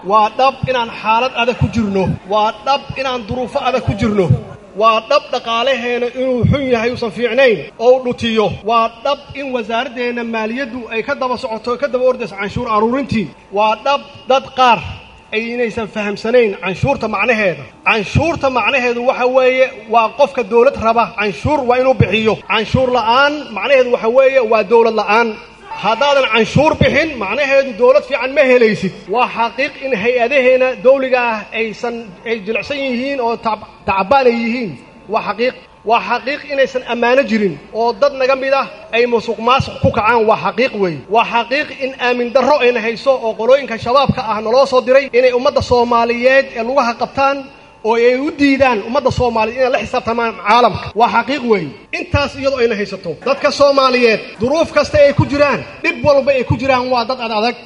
waa dhab inaan xaalad adag ku jirno waa dhab inaan duruufo adag ku jirno waa dhab dhaqaalaheena inuu xun yahay uusan fiicnayn oo u dhutiyo waa dhab in wasaaraddeenna maaliyaddu ay ka daba socoto ka daba ordayso canshuur aruurintii waa dhab dad qaar aynaysan fahamsanayn canshuurta macnaheeda canshuurta macnaheedu waxa weeye waa qofka dawlad raba canshuur waa inuu bixiyo canshuur la'aan macnaheedu waxa weeye waa dawlad la'aan haddaadan canshuur bixin macnaheedu dawlad fiican ma helaysid waa xaqiiq in hay-adaheena dawliga ah aysan ay jilicsan yihiin oo tacbaan ay yihiin waa xaqiiq waa xaqiiq inaysan ammaano jirin oo dad naga mid ah ay musuq maasuq ku kacaan waa xaqiiq weeye waa xaqiiq in aamin darro ayna hayso oo qolooyinka shabaabka ah naloo soo diray inay ummadda soomaaliyeed ee lugaha qabtaan oo ay u diidaan ummadda soomaaliyeed inay la xisaabtamaan caalamka waa xaqiiq weeye intaas iyadoo ayna haysato dadka soomaaliyeed duruuf kasta ay ku jiraan dhib walba ay ku jiraan waa dad ad adag